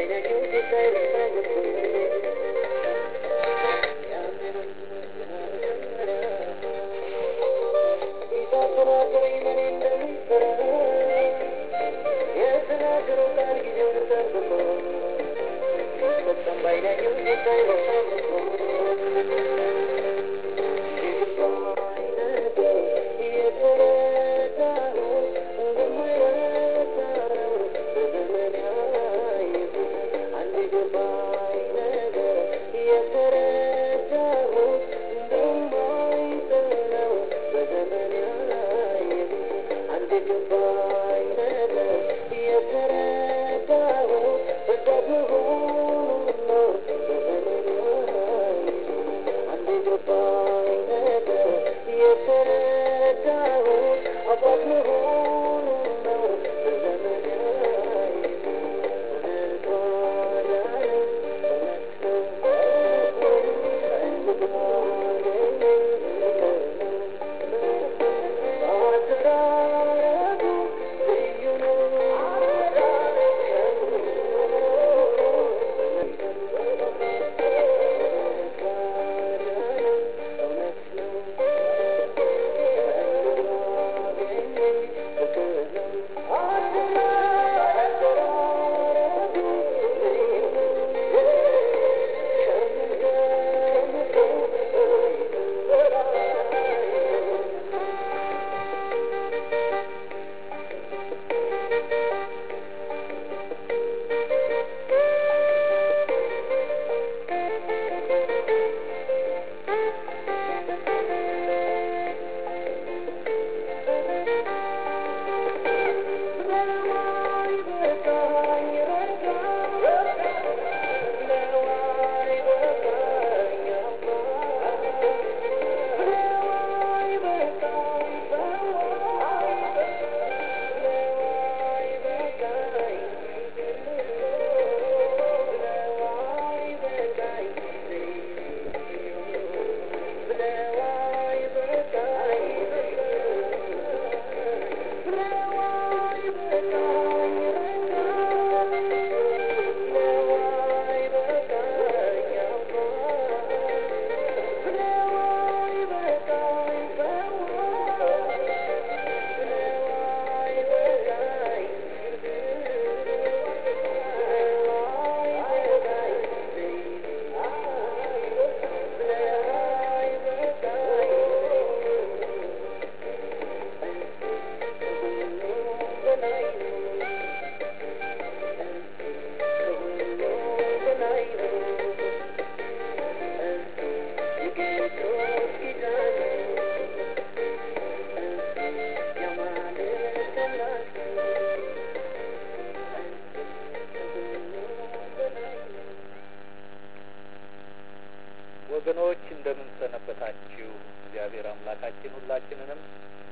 ወገኖች እንደምን ሰነበታችሁ? እግዚአብሔር አምላካችን ሁላችንንም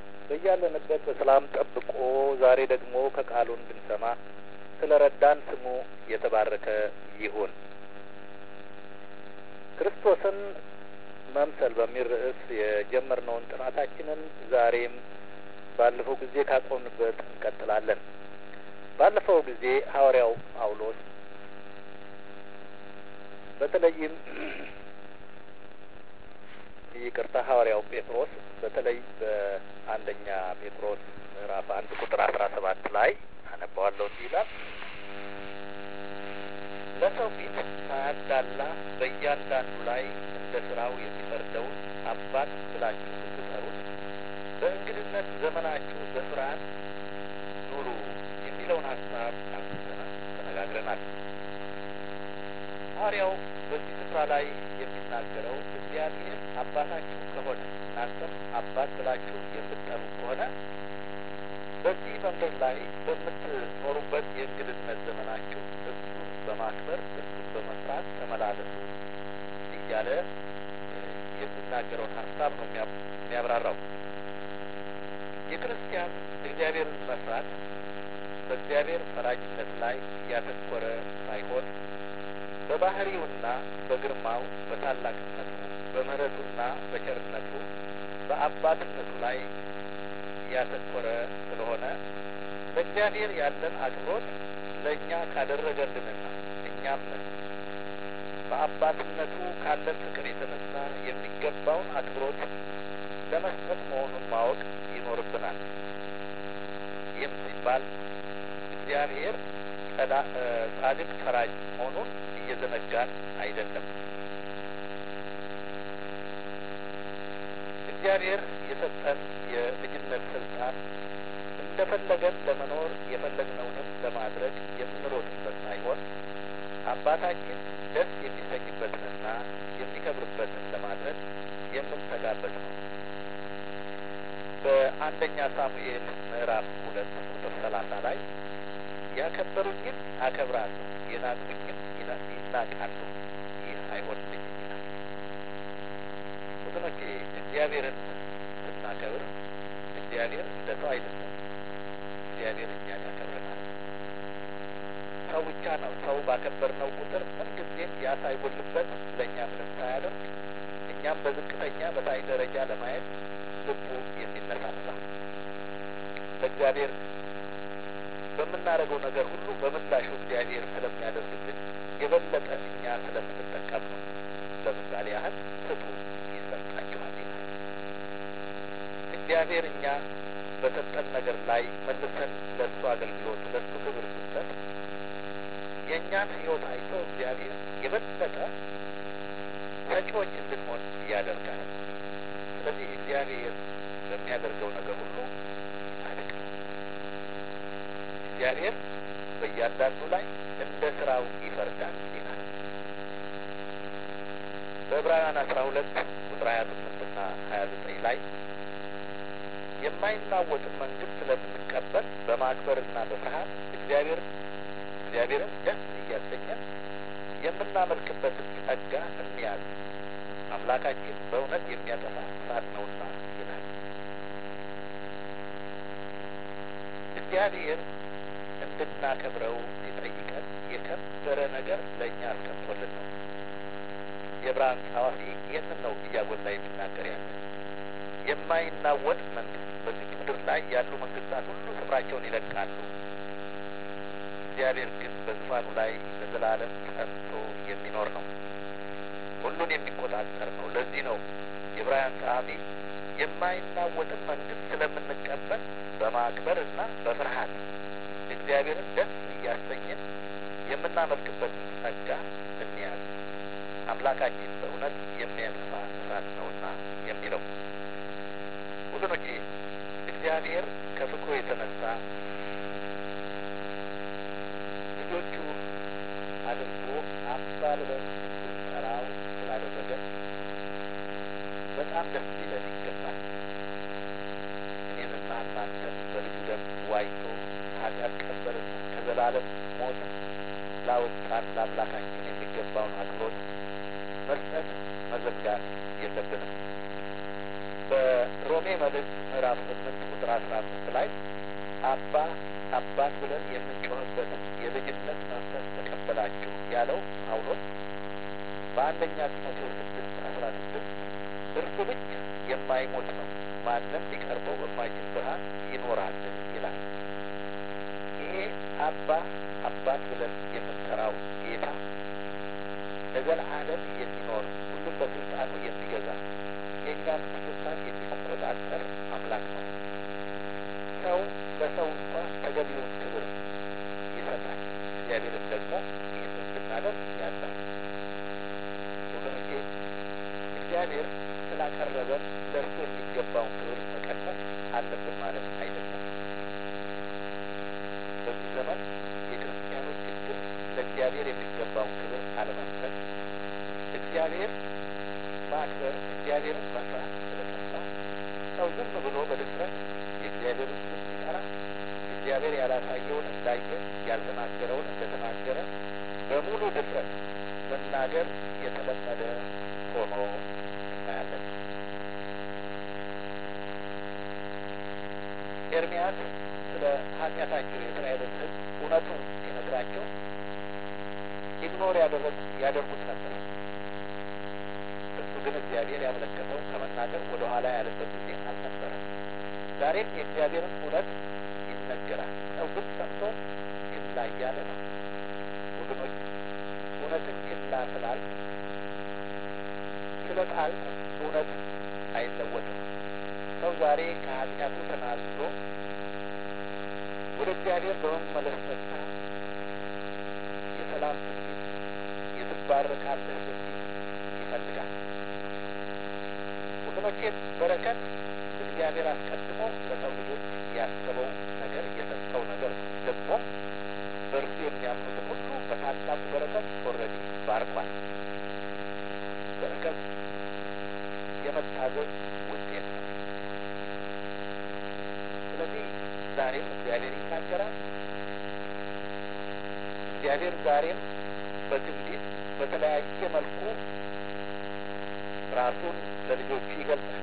በያለንበት በሰላም ጠብቆ ዛሬ ደግሞ ከቃሉ እንድንሰማ ስለ ረዳን ስሙ የተባረከ ይሁን። ክርስቶስን መምሰል በሚል ርዕስ የጀመርነውን ጥናታችንን ዛሬም ባለፈው ጊዜ ካቆምንበት እንቀጥላለን። ባለፈው ጊዜ ሐዋርያው ጳውሎስ በተለይም ይቅርታ ሐዋርያው ጴጥሮስ በተለይ በአንደኛ ጴጥሮስ ምዕራፍ አንድ ቁጥር አስራ ሰባት ላይ አነባዋለሁ እንዲህ ይላል ለሰው ፊት ሳያዳላ በእያንዳንዱ ላይ እንደ ስራው የሚፈርደውን አባት ብላችሁ ስትጠሩት በእንግድነት ዘመናችሁ በፍርሃት ኑሩ የሚለውን ሀሳብ አንስተናል፣ ተነጋግረናል። ሐዋርያው በዚህ ስፍራ ላይ የሚናገረው እግዚአብሔር አባታችሁ ከሆነ እናንተም አባት ብላችሁ የምትጠሩ ከሆነ በዚህ መንገድ ላይ በምትኖሩበት የእንግድነት ዘመናችሁ እሱን በማክበር እሱን በመስራት ተመላለሱ እያለ የሚናገረውን ሀሳብ ነው የሚያብራራው። የክርስቲያን እግዚአብሔርን መፍራት በእግዚአብሔር ፈራጅነት ላይ ያተኮረ ሳይሆን በባህሪውና በግርማው በታላቅነቱ በምሕረቱና በቸርነቱ በአባትነቱ ላይ ያተኮረ ስለሆነ ለእግዚአብሔር ያለን አክብሮት ለእኛ ካደረገልንና እኛ እኛም በአባትነቱ ካለን ፍቅር የተነሳ የሚገባውን አክብሮት ለመስጠት መሆኑን ማወቅ ይኖርብናል። ይህም ሲባል እግዚአብሔር ጻድቅ ፈራጅ መሆኑን እየዘነጋን አይደለም። እግዚአብሔር የሰጠን የልጅነት ስልጣን እንደፈለገን ለመኖር የፈለግነውንም ለማድረግ የምንሮጥበት ሳይሆን አባታችን ደስ የሚሰኝበትንና የሚከብርበትን ለማድረግ የምንተጋበት ነው። በአንደኛ ሳሙኤል ምዕራፍ ሁለት ቁጥር ሰላሳ ላይ ያከበሩኝን አከብራለሁ፣ የናቁኝም ይናቃሉ፣ ይህ አይሆንልኝም ይላል። ወገኖቼ እግዚአብሔርን ስናከብር እግዚአብሔር እንደ ሰው አይደለም። እግዚአብሔር እኛን ያከብረናል። ሰው ብቻ ነው። ሰው ባከበርነው ቁጥር ምንጊዜም ያ ሳይጎልበት ለእኛ ምንም ሳያደርግ እኛም በዝቅተኛ በታይ ደረጃ ለማየት ልቡ የሚነሳሳ በእግዚአብሔር በምናደርገው ነገር ሁሉ በምላሹ እግዚአብሔር ስለሚያደርግልን የበለጠ እኛ ስለምንጠቀም ነው። ለምሳሌ ያህል ስጡ ይሰጣችኋል ይላል። እግዚአብሔር እኛ በሰጠን ነገር ላይ መልሰን ለእሱ አገልግሎት ለእሱ ክብር ስንሰጥ የእኛን ሕይወት አይቶ እግዚአብሔር የበለጠ ሰጪዎች እንድንሆን ያደርጋል። ስለዚህ እግዚአብሔር በሚያደርገው ነገር ሁሉ ጻድቅ ነው። እግዚአብሔር በእያንዳንዱ ላይ እንደ ስራው ይፈርዳል ይላል። በዕብራውያን አስራ ሁለት ቁጥር ሀያ ስምንትና ሀያ ዘጠኝ ላይ የማይናወጥን መንግስት ስለምንቀበል በማክበርና በፍርሃት እግዚአብሔር እግዚአብሔርን ደስ እያሰኘን የምናመልክበትን ጸጋ እንያዝ፣ አምላካችን በእውነት የሚያጠፋ እሳት ነውና ይላል። እግዚአብሔር እንድናከብረው ሲጠይቀን የከበረ ነገር ለእኛ አስቀምጦልን ነው። የዕብራውያን ጸሐፊ ይህንን ነው እያጎላ የሚናገር ያለ የማይናወጥ መንግስት በዚህ ምድር ላይ ያሉ መንግስታት ሁሉ ስፍራቸውን ይለቃሉ። እግዚአብሔር ግን በዙፋኑ ላይ ለዘላለም ጸንቶ የሚኖር ነው። ሁሉን የሚቆጣጠር ነው። ለዚህ ነው የዕብራውያን ጸሐፊ የማይናወጥን መንግስት ስለምንቀበል በማክበር እና በፍርሃት እግዚአብሔርን ደስ እያሰኘን የምናመልክበትን ጸጋ እንያዝ፣ አምላካችን በእውነት የሚያጠፋ እሳት ነውና የሚለው ወገኖቼ እግዚአብሔር ከፍቅሩ የተነሳ ልጆቹ አድርጎ አባ ብለን እንድንጠራው ስላደረገን በጣም ደስ ሊለን ይገባል። እኔንና እናንተን በልጁ ደም ዋይቶ ኃጢአት ቀንበርና ከዘላለም ሞት ላወጣን ለአምላካችን የሚገባውን አክብሮት መስጠት መዘጋት የለብንም። በሮሜ መልእክት ምዕራፍ ስምንት ቁጥር አስራ አምስት ላይ አባ አባት ብለን የምንጮህበት የልጅነት መንፈስ ተቀበላችሁ ያለው ጳውሎስ በአንደኛ ጢሞቴዎስ ስድስት አስራ ስድስት እርሱ ብቻ የማይሞት ነው፣ ማንም ሊቀርበው በማይችል ብርሃን ይኖራል ይላል። ይሄ አባ አባት ብለን የምንጠራው ጌታ ለዘላለም የሚኖር ሁሉም በስልጣኑ የሚገዛ የእኛን እንስሳት የሚቆጣጠር አምላክ ነው። ሰው ለሰው እንኳ ተገቢውን ክብር ይሰጣል። እግዚአብሔርን ደግሞ ይህን እንድናደርግ ያዛል። ወገኖቼ እግዚአብሔር ስላቀረበን ለእርሱ የሚገባውን ክብር መቀነስ አለብን ማለት አይደለም። በዚህ ዘመን የክርስቲያኖች ችግር ለእግዚአብሔር የሚገባውን ክብር አለመስጠት፣ እግዚአብሔር ማክበር፣ እግዚአብሔርን መፍራት ስለጠፋ ሰው ዝም ብሎ በድፍረት የእግዚአብሔርን ስም ሲጠራ እግዚአብሔር ያላሳየውን እንዳየ ያልተናገረውን እንደተናገረ በሙሉ ድፍረት መናገር የተለመደ ሆኖ እናያለን። ኤርሚያስ ስለ ኃጢአታቸው የእስራኤልን ሕዝብ እውነቱን ሲነግራቸው ኢግኖር ያደርጉት ነበር። እሱ ግን እግዚአብሔር ያመለከተው ከመናገር ወደ ኋላ ያለበት ጊዜ አልነበረም። ዛሬም የእግዚአብሔርን እውነት ይነገራል። ሰው ግን ሰምቶ ችላ እያለ ነው። ወገኖች ስላል ስለ ቃል እውነት አይለወጥም። ሰው ዛሬ ከኃጢአቱ ተናዝዞ ወደ እግዚአብሔር በመመለስ ፈንታ የሰላም ትንቢት የትባረካለህ ትንቢት ይፈልጋል። ወገኖቼ በረከት እግዚአብሔር አስቀድሞ ለሰው ልጆች ያሰበው ነገር የሰጠው ነገር ደግሞ በእርሱ የሚያምኑትን ሁሉ በታላቁ በረከት ኦልሬዲ ባርኳል። በረከት የመታዘዝ ውጤት ነው። ስለዚህ ዛሬም እግዚአብሔር ይናገራል። እግዚአብሔር ዛሬም በትንቢት በተለያየ መልኩ ራሱን ለልጆቹ ይገልጻል።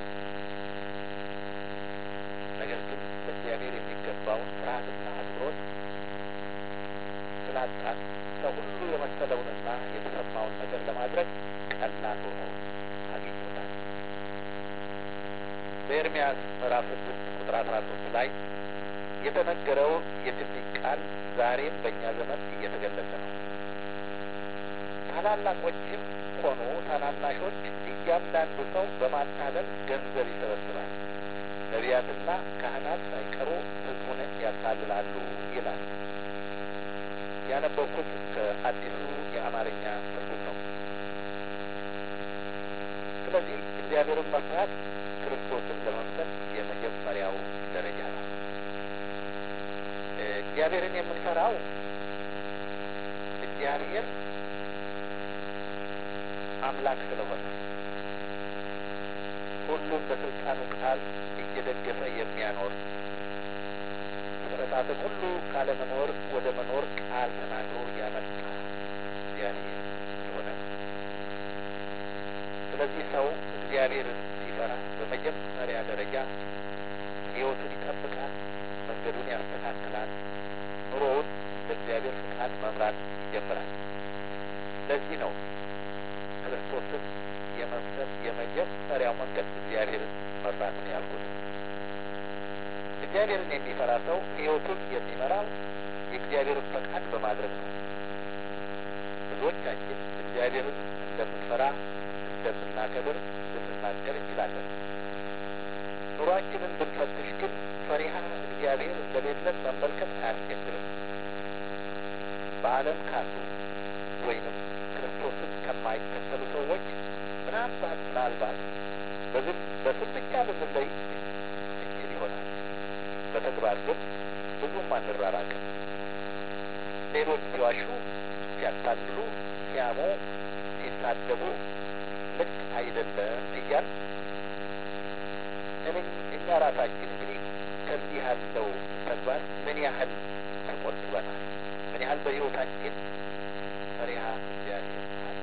ነገር ግን ለእግዚአብሔር የሚገባውን ፍርሃትና አክብሮት ስላጣን ሰው ሁሉ የመሰለውንና የተሰማውን ነገር ለማድረግ ቀላል ሆኖ አግኝቶታል። በኤርምያስ ምዕራፍ ስድስት ቁጥር አስራ ሶስት ላይ የተነገረው የትንቢት ቃል ዛሬም በእኛ ዘመን እየተገለጸ ነው። ታላላቆችም ሆኑ ታናናሾች እያንዳንዱ ሰው በማታለል ገንዘብ ይሰበስባል፣ ነቢያትና ካህናት ሳይቀሩ ሕዝቡን ያታልላሉ ይላል። ያነበብኩት ከአዲሱ የአማርኛ ትርጉም ነው። ስለዚህ እግዚአብሔርን መፍራት ክርስቶስን ለመምሰል የመጀመሪያው ደረጃ ነው። እግዚአብሔርን የምንፈራው እግዚአብሔር አምላክ ስለሆነ ሁሉም በስልጣኑ ቃል እየደገፈ የሚያኖር ፍጥረታትን ሁሉ ካለመኖር ወደ መኖር ቃል ተናግሮ ያመጣ እግዚአብሔር ስለሆነ ስለዚህ ሰው እግዚአብሔርን ሲፈራ በመጀመሪያ ደረጃ ሕይወቱን ይጠብቃል፣ መንገዱን ያስተካክላል፣ ኑሮውን ለእግዚአብሔር ፍቃድ መምራት ይጀምራል። ለዚህ ነው ክርስቶስን የመምሰል የመጀመሪያው መንገድ እግዚአብሔርን መፍራት ነው ያልኩት። እግዚአብሔርን የሚፈራ ሰው ሕይወቱን የሚመራው የእግዚአብሔርን ፈቃድ በማድረግ ነው። ብዙዎቻችን እግዚአብሔርን እንደምንፈራ እንደምናከብር ልንናገር እንችላለን። ኑሯችንን ብንፈትሽ ግን ፈሪሃ እግዚአብሔር እንደሌለን መመልከት አያስቸግርም። በዓለም ካሉ ወይንም ክርስቶስን ከማይከተሉ ሰዎች ምናልባት ምናልባት በዝም በስም ብቻ ልንለይ እንችል ይሆናል። በተግባር ግን ብዙም አንራራቅም። ሌሎች ሲዋሹ፣ ሲያታልሉ፣ ሲያሙ፣ ሲሳደቡ ልክ አይደለም እያል እኛ ራሳችን እንግዲህ ከዚህ ያለው ተግባር ምን ያህል ተቆጥበናል? ምን ያህል በሕይወታችን ፈሪሃ እግዚአብሔር አለ?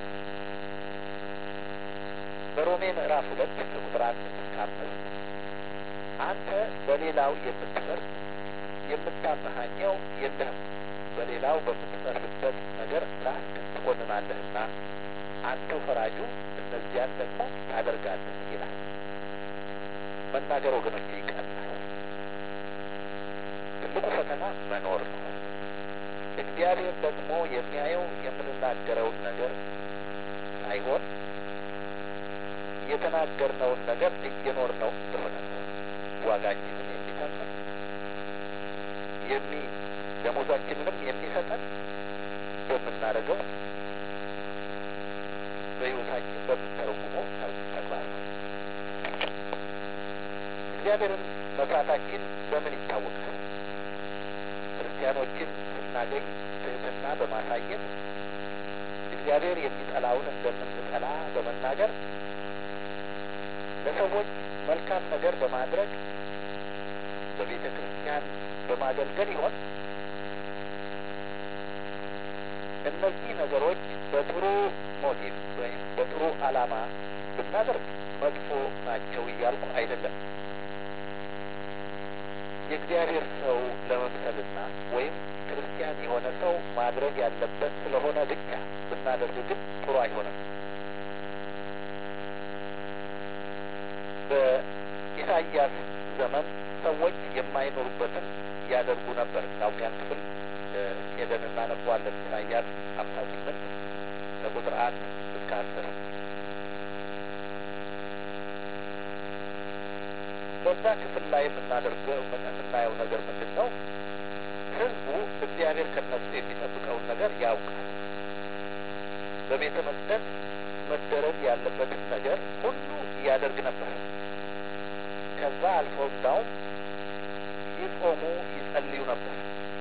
በሮሜ ምዕራፍ ሁለት ከቁጥር አንድ እስከ አምስት አንተ በሌላው የምትፈርድ የምታመሃኘው የለህም፣ በሌላው በምትፈርድበት ነገር ራስህን ትኮንናለህና አንተው ፈራጁ እነዚያን ደግሞ ታደርጋለህ ይላል። መናገር ወገኖች ይቀላል። ትልቁ ፈተና መኖር ነው። እግዚአብሔር ደግሞ የሚያየው የምንናገረውን ነገር ሳይሆን የተናገርነውን ነገር እየኖርነው እንደሆነ ነው። ዋጋችንን የሚከፍል የሚ ደሞዛችንንም የሚሰጠን በምናደርገው በሕይወታችን በምንተረጉመው ተግባር ነው። እግዚአብሔርን መፍራታችን በምን ይታወቃል? ክርስቲያኖችን ስናገኝ ትህትና በማሳየት እግዚአብሔር የሚጠላውን እንደምንጠላ በመናገር ለሰዎች መልካም ነገር በማድረግ በቤተ ክርስቲያን በማገልገል ይሆን? እነዚህ ነገሮች በጥሩ ሞቲቭ ወይም በጥሩ ዓላማ ብናደርግ መጥፎ ናቸው እያልኩ አይደለም። የእግዚአብሔር ሰው ለመምሰልና ወይም ክርስቲያን የሆነ ሰው ማድረግ ያለበት ስለሆነ ብቻ ብናደርግ ግን ጥሩ አይሆንም። በኢሳይያስ ዘመን ሰዎች የማይኖሩበትን ያደርጉ ነበር። እንዳውም ያን ክፍል ሄደን እናነበዋለን። ኢሳይያስ ሀምሳ ስምንት ከቁጥር አንድ እስከ አስር በዛ ክፍል ላይ የምናደርገው የምናየው ነገር ምንድን ነው? ህዝቡ እግዚአብሔር ከነሱ የሚጠብቀውን ነገር ያውቃል። በቤተ መቅደስ መደረግ ያለበትን ነገር ሁሉ ያደርግ ነበር። ከዛ አልፈው እንዳውም ይጾሙ ይጸልዩ ነበር።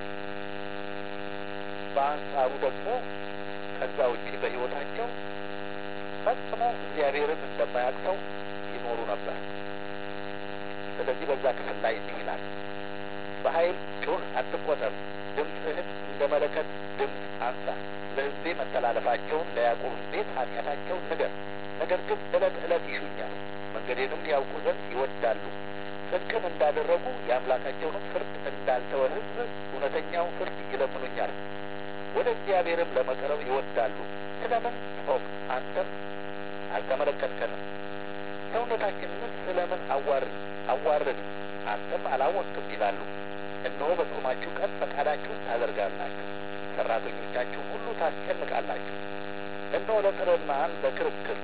በአንጻሩ ደግሞ ከዛ ውጪ በሕይወታቸው ፈጽሞ እግዚአብሔርን እንደማያውቅ ይኖሩ ነበር። ስለዚህ በዛ ክፍል ላይ እንዲህ ይላል፣ በኃይል ጩህ፣ አትቆጠብ፣ ድምፅህን እንደ መለከት ድምፅ አንሳ፣ ለሕዝቤ መተላለፋቸውን ለያዕቆብ ቤት ኃጢአታቸውን ንገር። ነገር ግን ዕለት ዕለት ይሹኛል፣ መንገዴንም ያውቁ ዘንድ ይወዳሉ። ጽድቅን እንዳደረጉ የአምላካቸውንም ፍርድ እንዳልተወ ሕዝብ እውነተኛውን ፍርድ ይለምኑኛል። ወደ እግዚአብሔርም ለመቅረብ ይወዳሉ። ስለምን ጾም አንተም አልተመለከትከንም? ሰውነታችንንስ ስለምን አዋርድ አዋርድ አንተም አላወቅም ይላሉ። እነሆ በጾማችሁ ቀን ፈቃዳችሁን ታደርጋላችሁ፣ ሠራተኞቻችሁን ሁሉ ታስጨንቃላችሁ። እነሆ ለጥርናን ለክርክር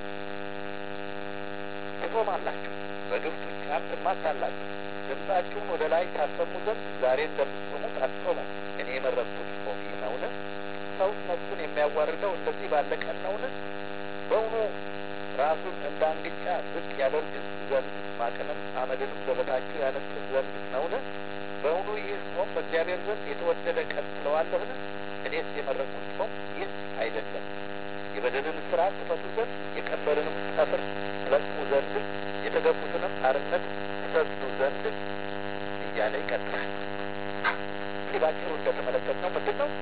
ትጾማላችሁ፣ በግፍ ጡጫን ትማታላችሁ። ድምፃችሁን ወደ ላይ ታሰሙ ዘንድ ዛሬ እንደምትጾሙት አትጾሙ። እኔ የመረጥኩት ጾም ይህ ነውን? ሰውስ ነፍሱን የሚያዋርደው እንደዚህ ባለ ቀን ነውን? በውኑ ራሱን እንደ አንግጫ ዝቅ ያደርግ ዘንድ ማቅንም አመድንም በበታችሁ ያነጥፍ ዘንድ ነውን? በውኑ ይህ ጾም በእግዚአብሔር ዘንድ የተወደደ ቀን ትለዋለህን? እኔስ የመረጥኩት ጾም ይህ አይደለም፣ የበደልን ስርዓት ትፈቱ ዘንድ የቀንበርንም ጠፍር ትለቅሙ ዘንድ የተገፉትንም አርነት ትፈቱ ዘንድ እያለ ይቀጥላል። እንግዲህ ባጭሩ እንደተመለከትነው ምንድን ነው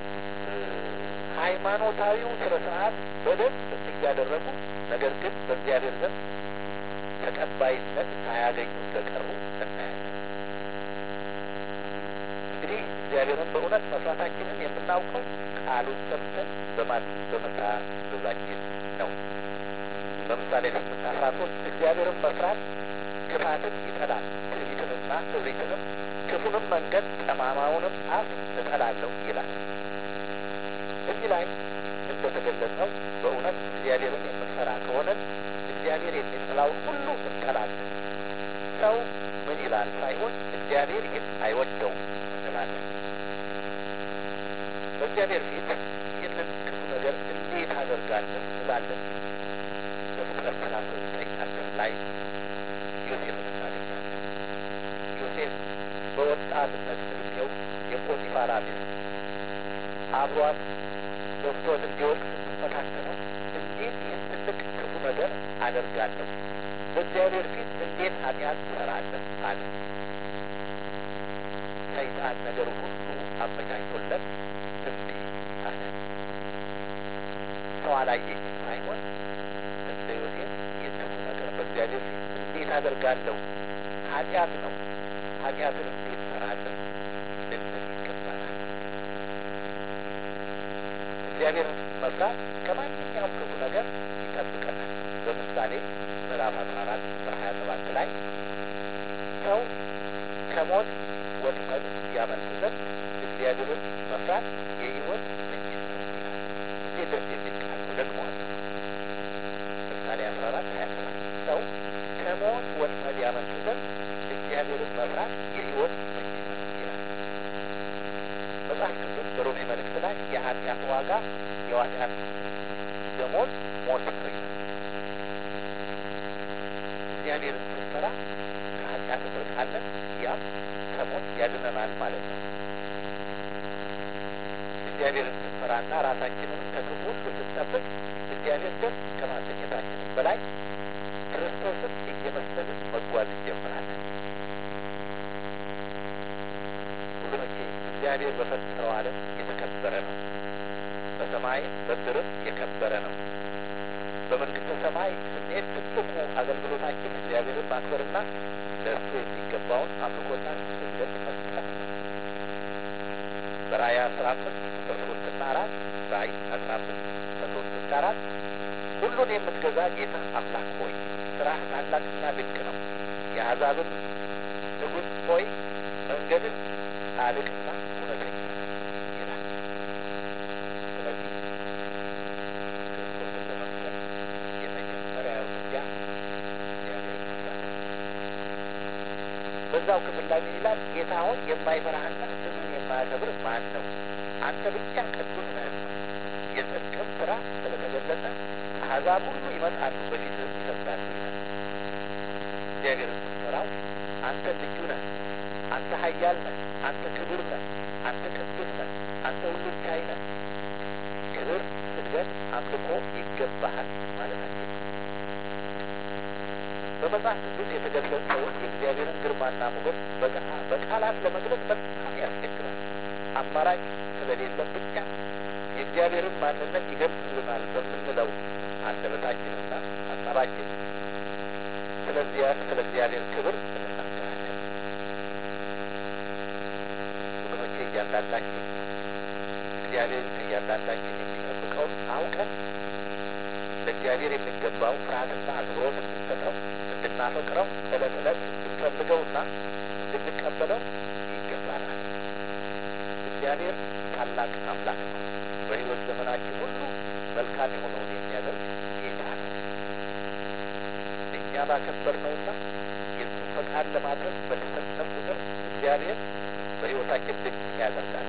ሃይማኖታዊው ስነ ስርዓት በደንብ እያደረጉ ነገር ግን በእግዚአብሔር ዘንድ ተቀባይነት ሳያገኙ እንደቀሩ እናያለን። እንግዲህ እግዚአብሔርን በእውነት መስራታችንን የምናውቀው ቃሉን ሰምተን በማን በመታዘዛችን ነው። በምሳሌ ስምንት አስራ ሶስት እግዚአብሔርን መስራት ክፋትን ይጠላል፣ ትዕቢትንና እብሪትንም፣ ክፉንም መንገድ ጠማማውንም አፍ እጠላለሁ ይላል። እዚህ ላይ እንደተገለጸው በእውነት እግዚአብሔርን የምንፈራ ከሆነ እግዚአብሔር የሚጠላውን ሁሉ እንጠላለን። ሰው ምን ይላል ሳይሆን እግዚአብሔር ይህን አይወደውም እንላለን። በእግዚአብሔር ፊት ይህንን ክፉ ነገር እንዴት አደርጋለሁ እንላለን። በፍጥረት ሰላሳ ዘጠኝ አስር ላይ ዮሴፍን እናገኛለን። ዮሴፍ በወጣትነት ዕድሜው የፖቲፋራ ሚስት አብሯት ገብቶት እንዲወድቅ ስትፈታተነው እንዴት ይህን ትልቅ ክፉ ነገር አደርጋለሁ? በእግዚአብሔር ፊት እንዴት ኃጢአት ትሰራለህ? አለ። ሰይጣን ነገር ሁሉ አመቻችቶለት እምቢ አለ። ሰው አላየኝም ሳይሆን እንደ ዮሴፍ ይህን ክፉ ነገር በእግዚአብሔር ፊት እንዴት አደርጋለሁ? ኃጢአት ነው። ኃጢአትን እንዴት እሰራለሁ? ልንል ይገባናል። እግዚአብሔርን መፍራት ከማንኛውም ክፉ ነገር ይጠብቀናል። በምሳሌ ምዕራፍ አስራ አራት ቁጥር ሀያ ሰባት ላይ ሰው ከሞት ወጥመድ ያመልጥ ዘንድ እግዚአብሔርን መፍራት የሕይወት ምንጭ ነው ይላል። እንዴት ደስ የሚል ቃል ነው! ደግሞዋለሁ። ምሳሌ አስራ አራት ሀያ ሰባት ሰው ከሞት ወጥመድ ያመልጥ ዘንድ እግዚአብሔርን መፍራት የሕይወት ምንጭ ነው ይላል። መጽሐፍ ቅዱስ በሮሜ መልእክት ላይ የኃጢአት ዋጋ የኃጢአት ደሞዝ ሞት ነው ይላል። እግዚአብሔርን ስንፈራ ከኃጢአት እንርቃለን፣ ያም ከሞት ያድነናል ማለት ነው። እግዚአብሔርን ስንፈራና ራሳችንን ከክፉ ሁሉ ስንጠብቅ እግዚአብሔር ደስ ከማሰኘታችንም በላይ ክርስቶስን እየመሰልን መጓዝ እንጀምራለን። ወገኖቼ እግዚአብሔር በፈጠረው ዓለም የተከበረ ነው። በሰማይ በምድርም የከበረ ነው። በመንግስተ ሰማይ ስንሄድ ትልቁ አገልግሎታችን እግዚአብሔርን ማክበርና ለእርሱ የሚገባውን አምልኮና ስግደት መስጠት ነው። በራእይ አስራ አምስት ቁጥር ሶስትና አራት ራእይ አስራ አምስት ከሶስት እስከ አራት ሁሉን የምትገዛ ጌታ አምላክ ሆይ ስራህ ታላቅና ድንቅ ነው። የአሕዛብን ንጉሥ ሆይ መንገድን ጻድቅና እውነተኛ ይላል። ስለዚህ በዛው ክፍል ላይ ምን ይላል? ጌታ ሆይ የማይፈራህና ስምን የማያከብር ማን ነው? አንተ ብቻ ቅዱስ ነህና የጽድቅም ስራ ስለተገለጸ አሕዛብ ሁሉ ይመጣሉ፣ በፊትህም ይሰግዳሉ ይላል። እግዚአብሔርን ስትፈራው አንተ ልዩ ነህ፣ አንተ ኃያል ነህ፣ አንተ ክቡር ነህ፣ አንተ ቅዱስ ነህ፣ አንተ ሁሉን ቻይ ነህ። ክብር፣ ስግደት፣ አምልኮ ይገባሃል ማለታቸው በመጽሐፍ ቅዱስ የተገለጸውን የእግዚአብሔርን ግርማና ሞገስ በቃላት ለመግለጽ በጣም ያስቸግራል። አማራጭ ስለሌለ ብቻ የእግዚአብሔርን ማንነት ይገልጽልናል በምንለው አንደበታችንና ሀሳባችን ስለዚያ ስለ እግዚአብሔር ክብር እንናገራለን። ወገኖቼ እያንዳንዳችን እግዚአብሔር ከእያንዳንዳችን የሚጠብቀውን አውቀን ለእግዚአብሔር የሚገባው ፍርሃትና አክብሮት እንድንሰጠው እንድናፈቅረው ዕለት ዕለት እንድንፈልገውና እንድንቀበለው ይገባናል። እግዚአብሔር ታላቅ አምላክ ነው። በሕይወት ዘመናችን ሁሉ መልካም የሆነውን የሚያደርግ ጌታ ነው። እኛ ባከበርነውና የእሱን ፈቃድ ለማድረግ በተሰጠን ቁጥር እግዚአብሔር በሕይወታችን ድንቅ ያደርጋል።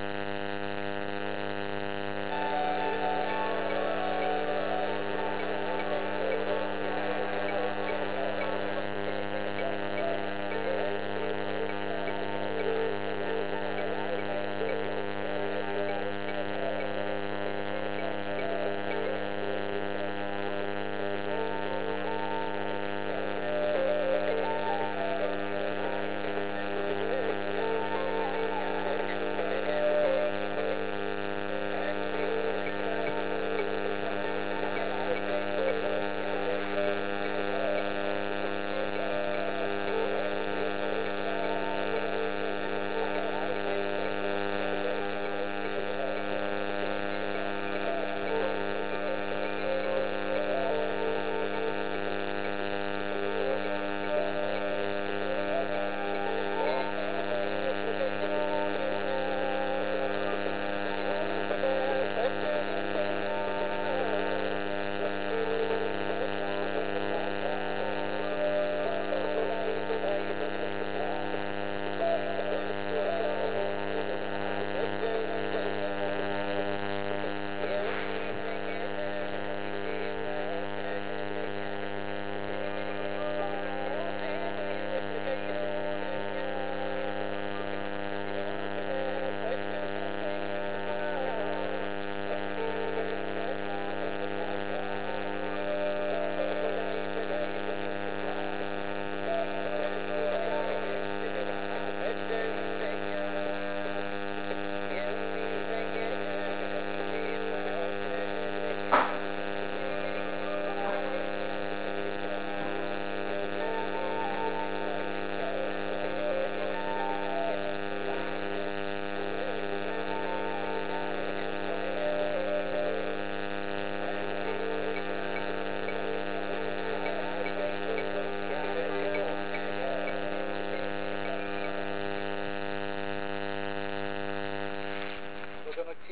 ወገኖቼ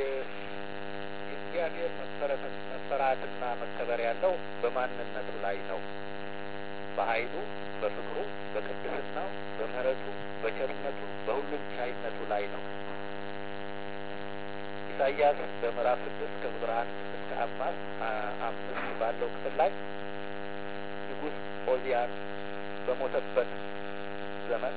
የእግዚአብሔር መፈራትና መከበር ያለው በማንነቱ ላይ ነው። በኃይሉ፣ በፍቅሩ፣ በቅድስናው፣ በምሕረቱ፣ በቸርነቱ፣ በሁሉም ቻይነቱ ላይ ነው። ኢሳይያስ በምዕራፍ ስድስት ከቁጥር አንድ እስከ አምስት ባለው ክፍል ላይ ንጉሥ ኦዚያን በሞተበት ዘመን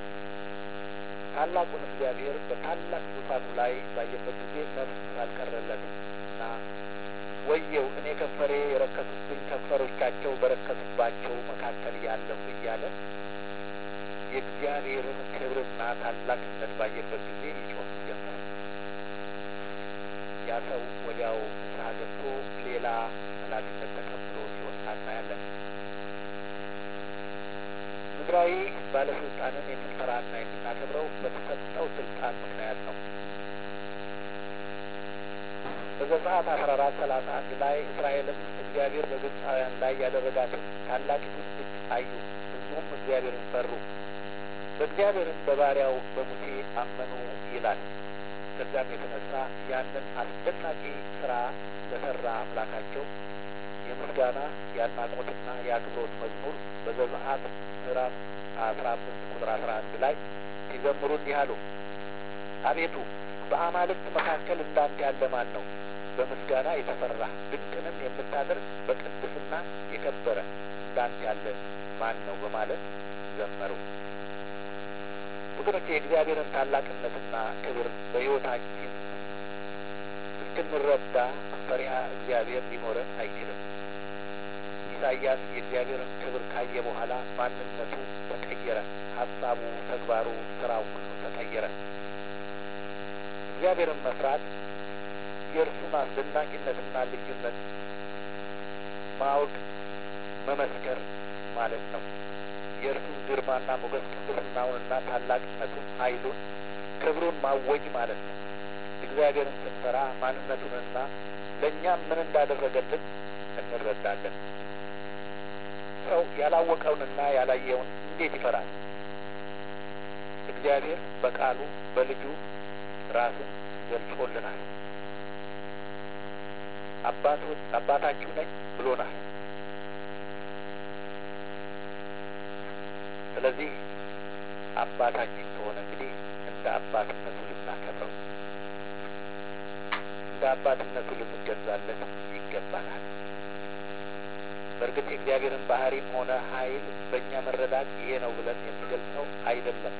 ታላቁን እግዚአብሔር በታላቅ ዙፋኑ ላይ ባየበት ጊዜ ነፍስ አልቀረለትም እና ወየው እኔ ከንፈሬ የረከሱብኝ ከንፈሮቻቸው በረከሱባቸው መካከል ያለሁ እያለ የእግዚአብሔርን ክብርና ታላቅነት ባየበት ጊዜ ይጮህ ጀመር። ያ ሰው ወዲያው ንስሐ ገብቶ ሌላ ኃላፊነት ተቀብሎ ሲወጣ እናያለን። ምድራዊ ባለስልጣንን የምንፈራና የምናከብረው በተሰጠው ስልጣን ምክንያት ነው። በዘጸአት አስራ አራት ሰላሳ አንድ ላይ እስራኤልም እግዚአብሔር በግብፃውያን ላይ ያደረጋትን ታላቂቱን እጅ አዩ፣ ሕዝቡም እግዚአብሔርን ፈሩ፣ በእግዚአብሔርም በባሪያው በሙሴ አመኑ ይላል። ከዚያም የተነሳ ያንን አስደናቂ ስራ ለሰራ አምላካቸው የምስጋና የአድናቆትና የአክብሮት መዝሙር በዘጸአት ምዕራፍ አስራ አምስት ቁጥር አስራ አንድ ላይ ሲዘምሩ እንዲህ አሉ። አቤቱ በአማልክት መካከል እንዳንተ ያለ ማን ነው? በምስጋና የተፈራ ድንቅንም የምታደርግ በቅድስና የከበረ እንዳንተ ያለ ማን ነው? በማለት ዘመሩ። ወገኖች የእግዚአብሔርን ታላቅነትና ክብር በሕይወታችን እስክንረዳ ፈሪሃ እግዚአብሔር ሊኖረን አይችልም። ኢሳይያስ የእግዚአብሔርን ክብር ካየ በኋላ ማንነቱ ተቀየረ። ሀሳቡ፣ ተግባሩ፣ ስራው ሁሉ ተቀየረ። እግዚአብሔርን መፍራት የእርሱን አስደናቂነትና ልዩነት ማወቅ መመስከር ማለት ነው። የእርሱን ግርማና ሞገስ ቅድስናውንና ታላቅነቱን፣ ኃይሉን፣ ክብሩን ማወጅ ማለት ነው። እግዚአብሔርን ስንፈራ ማንነቱንና ለእኛም ምን እንዳደረገልን እንረዳለን። ሰው ያላወቀውንና ያላየውን እንዴት ይፈራል? እግዚአብሔር በቃሉ በልጁ ራሱን ገልጾልናል። አባቶች አባታችሁ ነኝ ብሎናል። ስለዚህ አባታችን ከሆነ እንግዲህ እንደ አባትነቱ ልናከብረው፣ እንደ አባትነቱ ልንገዛለት ይገባናል። በእርግጥ የእግዚአብሔርን ባህሪም ሆነ ኃይል በእኛ መረዳት ይሄ ነው ብለን የሚገልጸው አይደለም።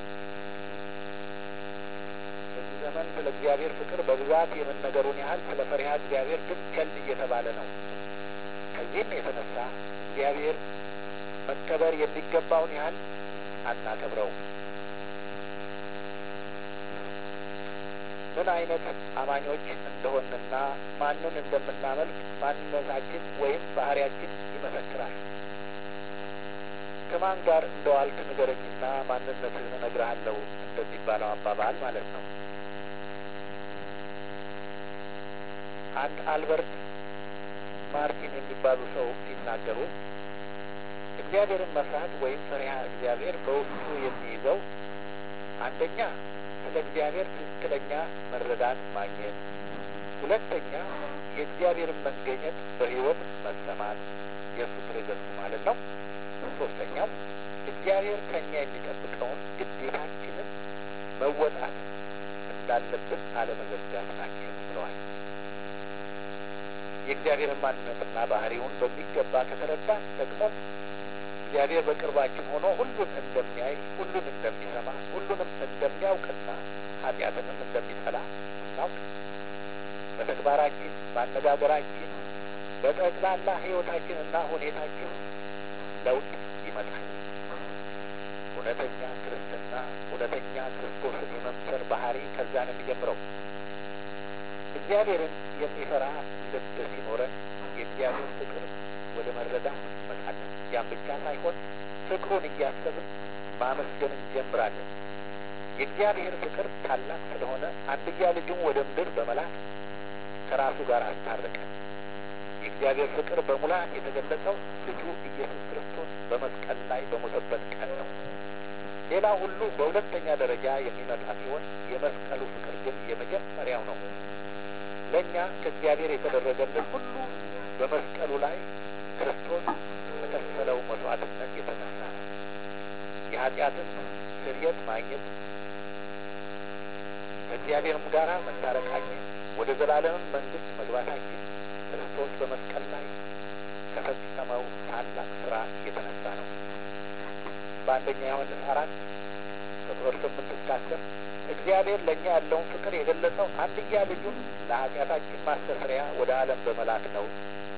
በዚህ ዘመን ስለ እግዚአብሔር ፍቅር በብዛት የመነገሩን ያህል ስለ ፈሪሃ እግዚአብሔር ግን ቸል እየተባለ ነው። ከዚህም የተነሳ እግዚአብሔር መከበር የሚገባውን ያህል አናከብረውም። ምን አይነት አማኞች እንደሆንና ማንን እንደምናመልክ ማንነታችን ወይም ባህሪያችን ይመሰክራል። ከማን ጋር እንደዋልክ ንገረኝና ማንነትህን እነግርሃለሁ እንደሚባለው አባባል ማለት ነው። አንድ አልበርት ማርቲን የሚባሉ ሰው ሲናገሩ እግዚአብሔርን መፍራት ወይም ፈሪሃ እግዚአብሔር በውስጡ የሚይዘው አንደኛ ስለ እግዚአብሔር ትክክለኛ መረዳት ማግኘት፣ ሁለተኛ የእግዚአብሔርን መገኘት በሕይወት መሰማት የእሱ ፕሬዘንስ ማለት ነው። ሶስተኛው እግዚአብሔር ከእኛ የሚጠብቀውን ግዴታችንን መወጣት እንዳለብን አለመዘጋት ናቸው ብለዋል። የእግዚአብሔርን ማንነትና ባህሪውን በሚገባ ከተረዳን ደግሞ እግዚአብሔር በቅርባችን ሆኖ ሁሉን እንደሚያይ፣ ሁሉን እንደሚሰማ፣ ሁሉንም እንደሚያውቅና ኃጢአትንም እንደሚጠላ እናውቅ። በተግባራችን፣ በአነጋገራችን፣ በጠቅላላ ሕይወታችንና ሁኔታችን ለውጥ ይመጣል። እውነተኛ ክርስትና፣ እውነተኛ ክርስቶስን የመምሰል ባህሪ ከዛ ነው የሚጀምረው። እግዚአብሔርን የሚፈራ ልብ ሲኖረን የእግዚአብሔር ፍቅር ወደ መረዳት እንመጣለን። ያም ብቻ ሳይሆን ፍቅሩን እያሰብን ማመስገን እንጀምራለን። የእግዚአብሔር ፍቅር ታላቅ ስለሆነ አንድያ ልጁን ወደ ምድር በመላክ ከራሱ ጋር አስታረቀን። የእግዚአብሔር ፍቅር በሙላት የተገለጸው ልጁ ኢየሱስ ክርስቶስ በመስቀል ላይ በሞተበት ቀን ነው። ሌላ ሁሉ በሁለተኛ ደረጃ የሚመጣ ሲሆን የመስቀሉ ፍቅር ግን የመጀመሪያው ነው። ለእኛ ከእግዚአብሔር የተደረገልን ሁሉ በመስቀሉ ላይ ክርስቶስ ከከፈለው መስዋዕትነት የተነሳ ነው። የኃጢአትን ስርየት ማግኘት ከእግዚአብሔርም ጋር መታረቃችን ወደ ዘላለምም መንግስት መግባታችን ክርስቶስ በመስቀል ላይ ከፈጸመው ታላቅ ስራ እየተነሳ ነው። በአንደኛ ዮሐንስ አራት ቁጥር ስምንት እስከ አስር እግዚአብሔር ለእኛ ያለውን ፍቅር የገለጸው አንድያ ልጁን ለኃጢአታችን ማስተስሪያ ወደ ዓለም በመላክ ነው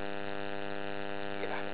ይላል።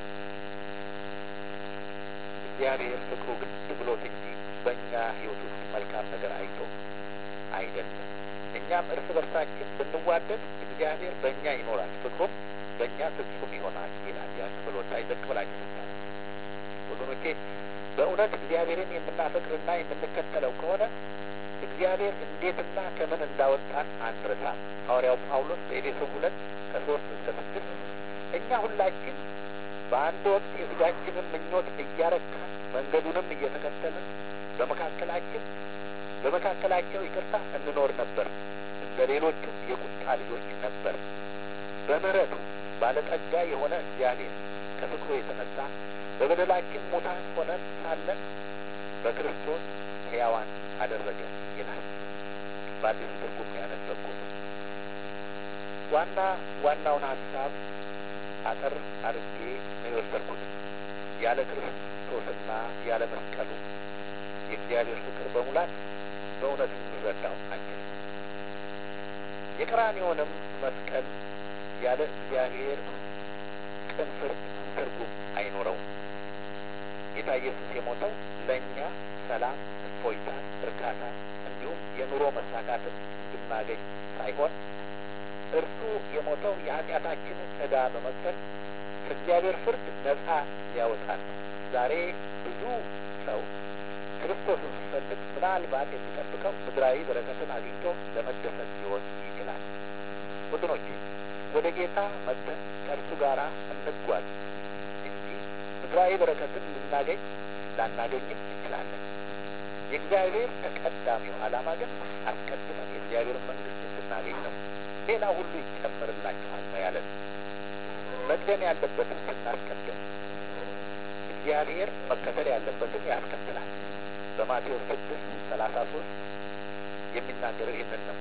እግዚአብሔር ፍቅሩ ግድ ብሎት እንጂ በእኛ ሕይወት ውስጥ መልካም ነገር አይቶ አይደለም። እኛም እርስ በርሳችን ብንዋደድ እግዚአብሔር በእኛ ይኖራል፣ ፍቅሩም በእኛ ፍጹም ይሆናል ይላል። ያ ክፍል ወጣ ይዘቅ ብላችሁ ስታነ ወገኖቼ በእውነት እግዚአብሔርን የምናፈቅርና የምንከተለው ከሆነ እግዚአብሔር እንዴትና ከምን እንዳወጣን አንረሳም። ሐዋርያው ጳውሎስ በኤፌሶን ሁለት ከሶስት እስከ ስድስት እኛ ሁላችን በአንድ ወቅት የሥጋችንን ምኞት እያረካን መንገዱንም እየተከተልን በመካከላችን በመካከላቸው ይቅርታ እንኖር ነበር፣ እንደ ሌሎቹም የቁጣ ልጆች ነበር። በምሕረቱ ባለጠጋ የሆነ እግዚአብሔር ከፍቅሩ የተነሳ በበደላችን ሙታን ሆነን ሳለን በክርስቶስ ሕያዋን አደረገ ይላል። በአዲሱ ትርጉም ያነበብኩት ዋና ዋናውን ሀሳብ አጠር አድርጌ ነው የወሰድኩት። ያለ ክርስቶስና ያለ መስቀሉ የእግዚአብሔር ፍቅር በሙላት በእውነት ልንረዳው አንችልም። የቀራንዮውንም መስቀል ያለ እግዚአብሔር ቅን ፍርድ ትርጉም አይኖረውም። ጌታ ኢየሱስ የሞተው ለእኛ ሰላም፣ እፎይታን፣ እርካታ እንዲሁም የኑሮ መሳካትን እንድናገኝ ሳይሆን እርሱ የሞተው የኃጢአታችንን ዕዳ በመክፈል ከእግዚአብሔር ፍርድ ነጻ ሊያወጣን ነው። ዛሬ ብዙ ሰው ክርስቶስን ሲፈልግ ምናልባት የሚጠብቀው ምድራዊ በረከትን አግኝቶ ለመደሰት ሊሆን ይችላል። ወገኖቼ ወደ ጌታ መጥተን ከእርሱ ጋር እንጓዝ እንጂ ምድራዊ በረከትን ልናገኝ ላናገኝም እንችላለን። የእግዚአብሔር ተቀዳሚው ዓላማ ግን አስቀድመን የእግዚአብሔርን መንግሥት እንድናገኝ ነው። ሌላ ሁሉ ይጨመርላችኋል ነው ያለን። መቅደም ያለበትን ስናስቀድም እግዚአብሔር መከተል ያለበትን ያስከትላል። በማቴዎስ ስድስት ሰላሳ ሶስት የሚናገረው ይህንን ነው።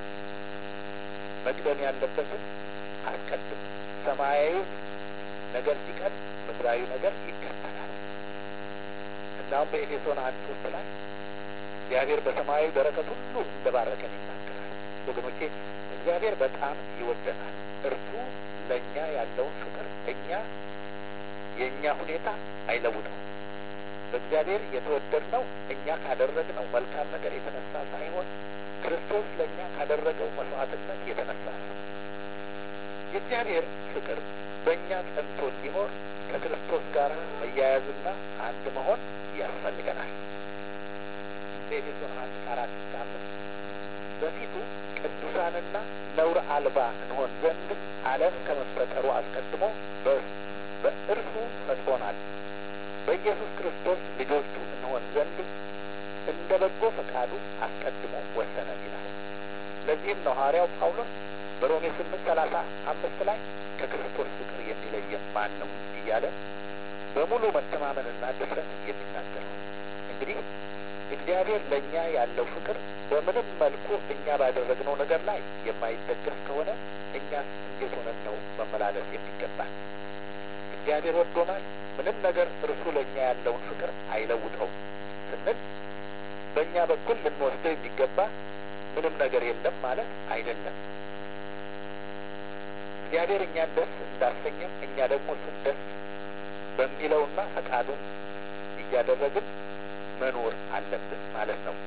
መቅደም ያለበትን አስቀድም፣ ሰማያዊ ነገር ሲቀድም ምድራዊ ነገር ይከተላል። እናም በኤፌሶን አንድ ሶስት ላይ እግዚአብሔር በሰማያዊ በረከት ሁሉ እንደባረከን ይናገራል። ወገኖቼ እግዚአብሔር በጣም ይወደናል። እርሱ ለእኛ ያለውን ፍቅር እኛ የእኛ ሁኔታ አይለውጠው። በእግዚአብሔር የተወደድነው እኛ ካደረግነው መልካም ነገር የተነሳ ሳይሆን ክርስቶስ ለእኛ ካደረገው መስዋዕትነት የተነሳ ነው። የእግዚአብሔር ፍቅር በእኛ ጸንቶ እንዲኖር ከክርስቶስ ጋር መያያዝና አንድ መሆን ያስፈልገናል። በኤፌሶን አንድ ከአራት እስከ አምስት በፊቱ ቅዱሳንና ነውር አልባ እንሆን ዘንድ ዓለም ከመፈጠሩ አስቀድሞ በእርሱ ፈጥሮናል። በኢየሱስ ክርስቶስ ልጆቹ እንሆን ዘንድ እንደ በጎ ፈቃዱ አስቀድሞ ወሰነን ይላል። ለዚህም ነው ሐዋርያው ጳውሎስ በሮሜ ስምንት ሰላሳ አምስት ላይ ከክርስቶስ ፍቅር የሚለየን ማን ነው እያለ በሙሉ መተማመንና ድፍረት የሚናገረው። እንግዲህ እግዚአብሔር ለእኛ ያለው ፍቅር በምንም መልኩ እኛ ባደረግነው ነገር ላይ የማይደገፍ ከሆነ እኛስ እንዴት ሆነን ነው መመላለስ የሚገባል? እግዚአብሔር ወዶናል። ምንም ነገር እርሱ ለእኛ ያለውን ፍቅር አይለውጠውም ስንል በእኛ በኩል ልንወስደው የሚገባ ምንም ነገር የለም ማለት አይደለም። እግዚአብሔር እኛን ደስ እንዳሰኘም እኛ ደግሞ እሱን ደስ በሚለውና ፈቃዱን እያደረግን መኖር አለብን ማለት ነው።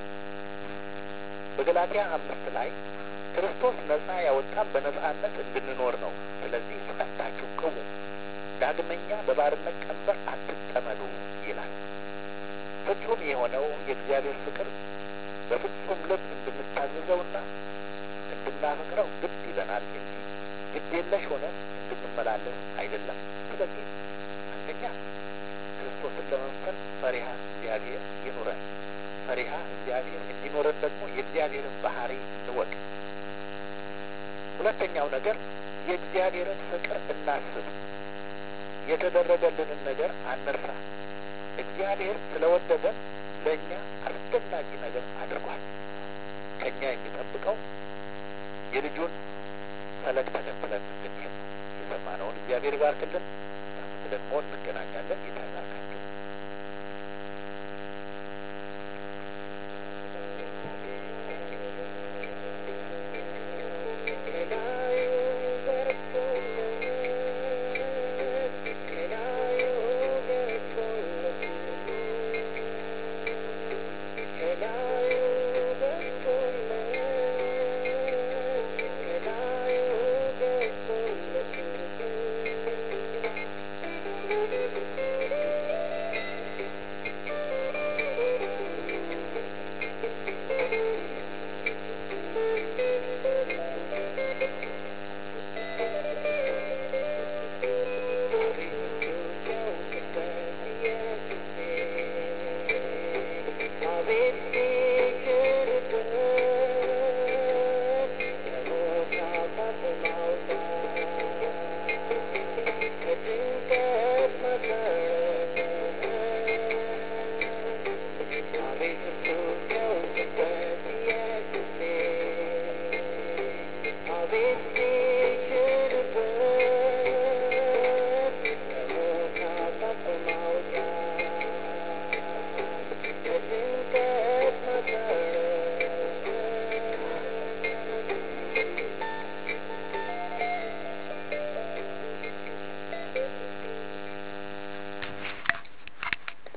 በገላትያ አምስት ላይ ክርስቶስ ነጻ ያወጣን በነጻነት እንድንኖር ነው። ስለዚህ ጸንታችሁ ቅሙ፣ ዳግመኛ በባርነት ቀንበር አትጠመዱ ይላል። ፍጹም የሆነው የእግዚአብሔር ፍቅር በፍጹም ልብ እንድንታዘዘውና እንድናፈቅረው ግድ ይለናል እንጂ ግድ የለሽ ሆነን እንድንመላለስ አይደለም። ስለዚህ አንደኛ ክርስቶስን ለመምሰል ፈሪሃ እግዚአብሔር ይኑረን። ፈሪሃ እግዚአብሔር እንዲኖረን ደግሞ የእግዚአብሔርን ባህሪ እንወቅ። ሁለተኛው ነገር የእግዚአብሔርን ፍቅር እናስብ። የተደረገልንን ነገር አንርሳ። እግዚአብሔር ስለወደደን ለእኛ አስደናቂ ነገር አድርጓል። ከእኛ የሚጠብቀው የልጁን ፈለግ ተከትለን እንድንሄድ ነው። የሰማነውን እግዚአብሔር ይባርክልን። ደግሞ እንገናኛለን። ጌታ